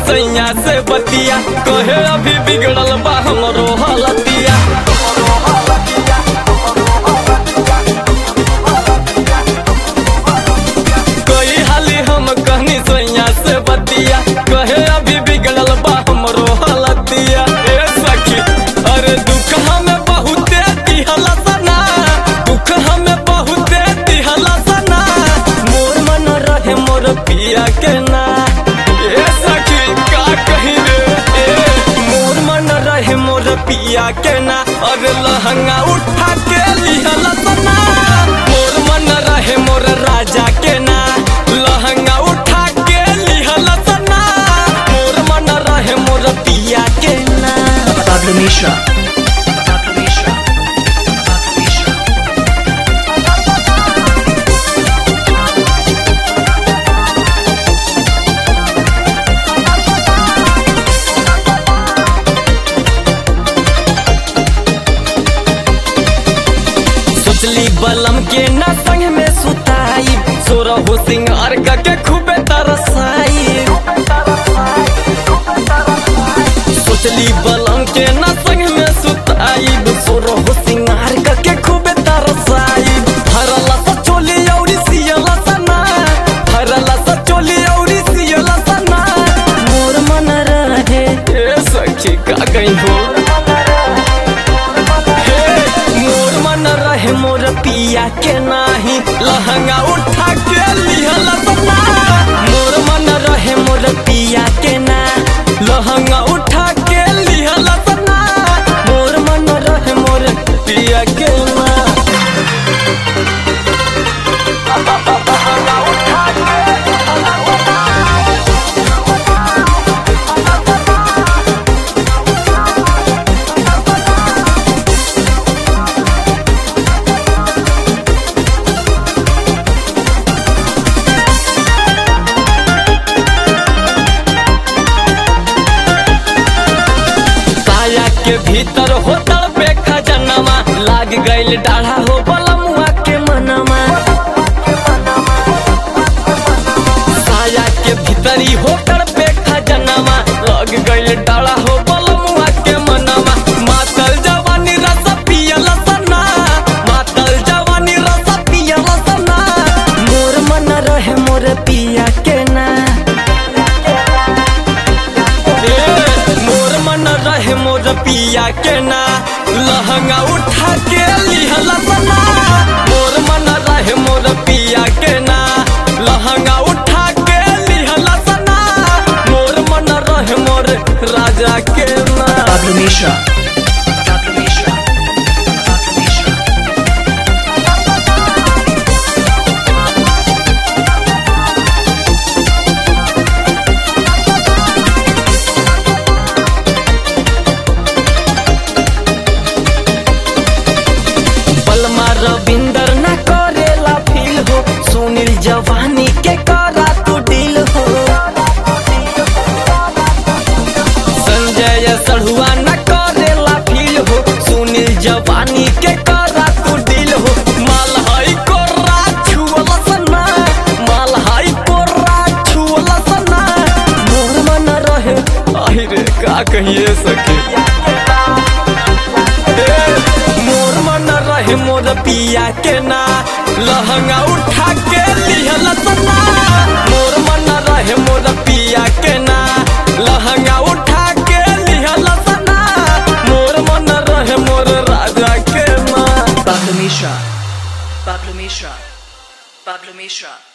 सैया से बतिया कहे अभी बिगड़ल बा हमरो हालतिया कोई हाली हम कहनी सैया से बतिया कहे अभी बिगड़ल बा हमरो हालतिया ए सखी अरे दुख हमें बहुते दिहला सना दुख हमें बहुते दिहला सना मोर मन रहे मोर पिया के ना ए सखी का कही रे ए मोर मन रहे मोर पिया के ना अरे लहंगा उठा के लिहला सना मोर मन रहे मोर राजा के ना लहंगा उठा के लिहला सना मोर मन रहे मोर पिया के ना Pablo Mishra. Pablo Mishra. Pablo Mishra. सोचली बलम के ना संग में सुताई सोरा हो सिंगार का के खूबे तरसाई सोचली बलम के ना संग में सुताई सोरा हो सिंगार का के खूबे तरसाई हरला सा चोली औरी सियला सना हरला सा चोली औरी सियला सना मोर मन रहे ए सखी का गई हो हे, मोर मन रहे मोर पिया के नाही लहंगा उठा के लिहला सना मोर मन रहे मोर पिया के ना लहंगा उठा के लिहला सना मोर मन रहे मोर पिया के ना काया के भीतर होतल पे खजनमा लाग गइल डाढ़ा हो बलमुआ के मनमा साया के भीतरी होतल पे खजनमा लाग गइल डाढ़ा हो बलमुआ के मनमा मातल जवानी रस पियल सना मातल जवानी रस पियल सना मोर मन रहे मोर पिया के ना ए, मोर मन रहे मोर पिया के ना लहंगा उठा के लिहला सना मोर मन रहे मोर पिया के ना लहंगा उठा के लिहला सना मोर मन रहे मोर राजा के ना Pablo Mishra. Pablo Mishra. Pablo Mishra. बलमा रविंदर न करेला फील हो सुनील जवानी के करा तू डील हो संजय सढ़ुआ न करेला फील हो सुनील जवानी के करा तू डील हो माल हई कोर्रा छुअल सना माल हई कोर्रा छुअल सना मोर मन रहे आहि रे का कहिए सके मोर मन रहे मोर पिया के ना लहंगा उठा के लिहल सना मोर मन रहे मोर पिया के ना लहंगा उठा के लिहल सना मोर मन रहे मोर राजा के ना Pablo Mishra. Pablo Mishra. Pablo Mishra.